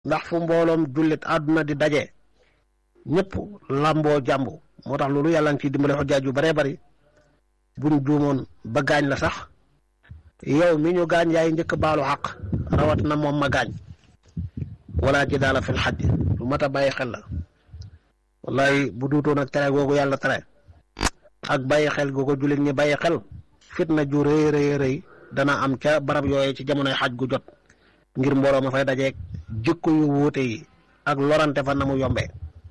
ndax fu mbooloom jullit àdduna di daje ñëpp làmboo jàmbu moo tax loolu yàlla ngi ciy dimbale xujjaaj yu baree bari buñ juumoon ba gaañ la sax yow mi ñu gaañ yaay njëkk baalu xaq rawat na moom ma gaañ wala ci daala fil xaj lu mat a bàyyi xel la wallaay bu duutoon ak tere googu yàlla tere ak bàyyi xel googu jullit ñi bàyyi xel fitna ju rëy rëy rëy dana am ca barab yooyu ci jamonoy xaj gu jot ngir mbooloo ma fay dajeeg jikko yu wuute yi ak lorante fa na mu yombee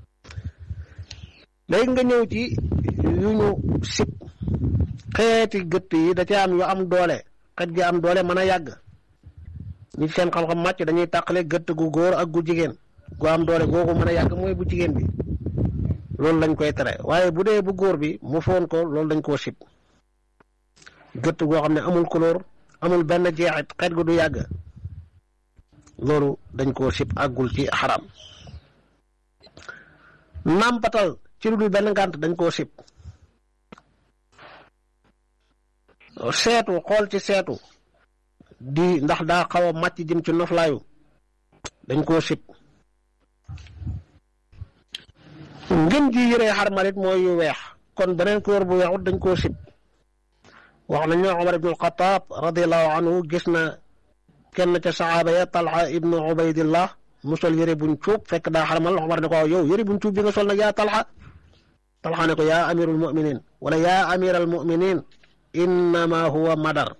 léegi nga ñëw ci yu ñu sib xeeti gëtt yi da ci am yu am doole xet gi am doole mën a yàgg ñi seen xam-xam màcc dañuy tàqale gëtt gu góor ak gu jigéen gu am doole googu mën a yàgg mooy bu jigéen bi loolu lañ koy tere waaye bu dee bu góor bi mu foon ko loolu dañ koo sib gëtt goo xam ne amul couleur amul benn jeexit xet gu du yàgg loolu dañ koo sib àggul ci xaram nàmpatal ci lu dul benn ngànt dañ koo sib seetu xool ci seetu di ndax daa xaw a màcc jëm ci noflaayu dañ koo sib ngën ji yëree xarmalit mooy yu weex kon beneen couleur bu weexut dañ koo sib wax nañ ne Omar ibnu Alxataab radiallahu anhu gis na kenn ca saxaaba ya Talha ibnu Ubaydillah mu sol yëre buñ cuub fekk daa xarmal Omar ne ko waaw yow yëre buñ cuub bi nga sol nag yaa Talha Talha ne ko yaa amirul muminin wala yaa amiral muminin innama huwa madar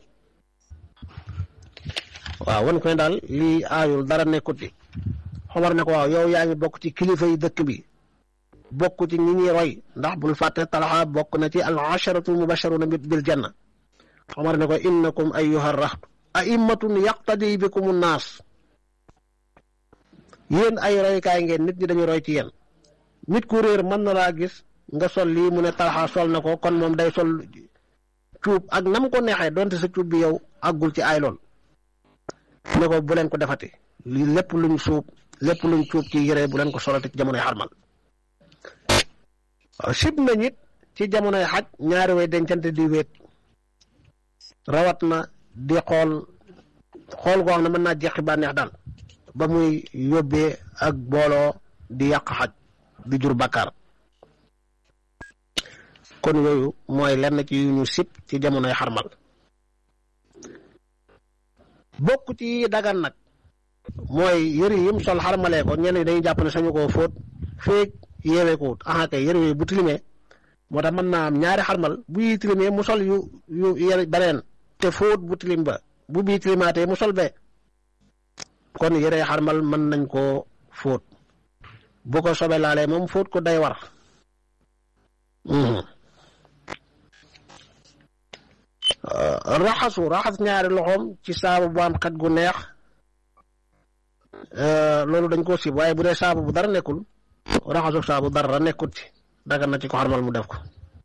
waaw wan ko ne daal lii aayul dara nekkut ci Omar ne ko waaw yow yaa ngi bokk ci kilifa yi dëkk bi bokk ci ñi ñuy roy ndax bul fàtte Talha bokk na ci al asharatu mubasharuna bil janna Omar ne ko innakum ayyuha rahtu aimmatun yaqtadi bikum naas yéen ay roykaay ngeen nit ñi dañu roy ci yéen nit ku réer mën na laa gis nga sol lii mu ne Talha sol na ko kon moom day sol cuub ak nam ko neexee donte sa cuub bi yow àggul ci ay lool ne ko bu leen ko defati lii lépp luñ suub lépp luñ cuub ci yére bu leen ko solati ci jamonoy xarmal waaw sib na nit ci jamonoy xaj ñaari way dencante di wéet rawat na di xool xool goo xam ne mën naa jeexi bànneex daal ba muy yóbbee ak booloo di yàq xaj di jur bàkkaar kon yooyu mooy lenn ci yu ñu sib ci jamonoy xarmal bokk ci dagan nag mooy yëri yim sol xarmalee ko ñenn ñi dañuy jàpp ne sañu koo fóot feeg yeewee ko wut aha kay yëre yooyu bu tilimee moo tax mën naa am ñaari xarmal bu yi tilimee mu sol yu yu yëre beneen te fóot bu tilim ba bu bii tilimaatee mu sol bee kon yëre xarmal mën nañ koo fóot bu ko sobe laalee moom fóot ko day war raxasu raxas ñaari loxoom ci saabu bu am xet gu neex loolu dañ koo sib waaye bu dee saabu bu dara nekkul raxasu saabu dara nekkut ci dagan na ci ko xarmal mu def ko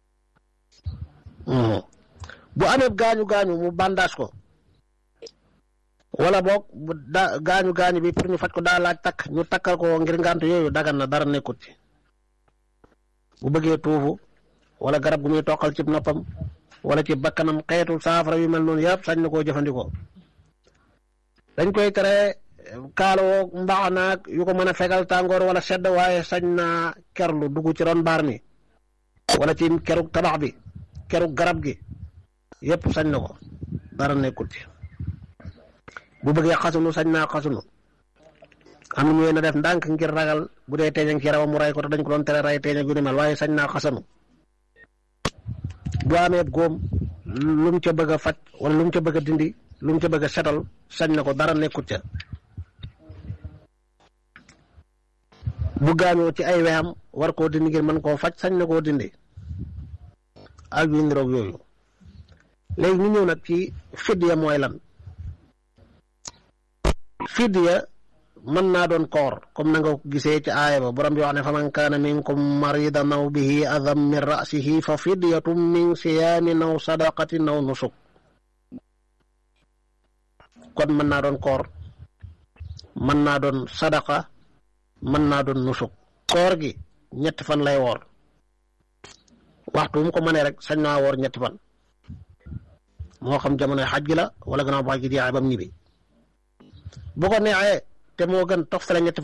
bu amee gaañu gaañu mu bandage ko wala boog bu da gaañu gaañu bi pour ñu faj ko daa laaj takk ñu takkal ko ngir ngànt yooyu dagan na dara nekkut ci bu bëggee tuufu wala garab gu muy toqal ci noppam wala ci bakkanam xeetu saafara yu mel noonu yëpp sañ na koo jëfandikoo dañ koy tere kaaloo mbaax naag yu ko mën a fegal tàngoor wala sedd waaye sañ naa kerlu dugg ci ron mbaar mi wala ci kerug tabax bi kerug garab gi yëpp sañ na ko dara nekkul ci bu bëggee xasunu sañ naa xasunu am na ñu na def ndànk ngir ragal bu dee teeñag ci yaramam mu ray ko te dañ ko doon tere ray teeñag yu ni mel waaye sañ naa xasanu bu amee góom lu mu ca bëgg a faj wala lu mu ca bëgg a dindi lu mu ca bëgg a setal sañ na ko dara nekkut ca bu gaañoo ci ay wexam war koo dindi ngir mën koo faj sañ na koo dindi ak yu niroog yooyu léegi ñu ñëw nag ci fidya mooy lan fidya mën naa doon koor comme na nga ko gisee ci aaya ba borom bi wax ne fa man kaana minkum maridan aw bihi adam min rasihi fa fidyatum min siyaamin aw sadaqatin aw nusuk kon mën naa doon koor mën naa doon sadaqa mën naa doon nusuk koor gi ñetti fan lay woor waxtu mu ko mënee rek sañ naa woor ñetti fan moo xam jamonoy xaj gi la wala gannaaw bu xaj gi jeexee ba mu ñibbi bu ko neexee te moo gën toftale ñetti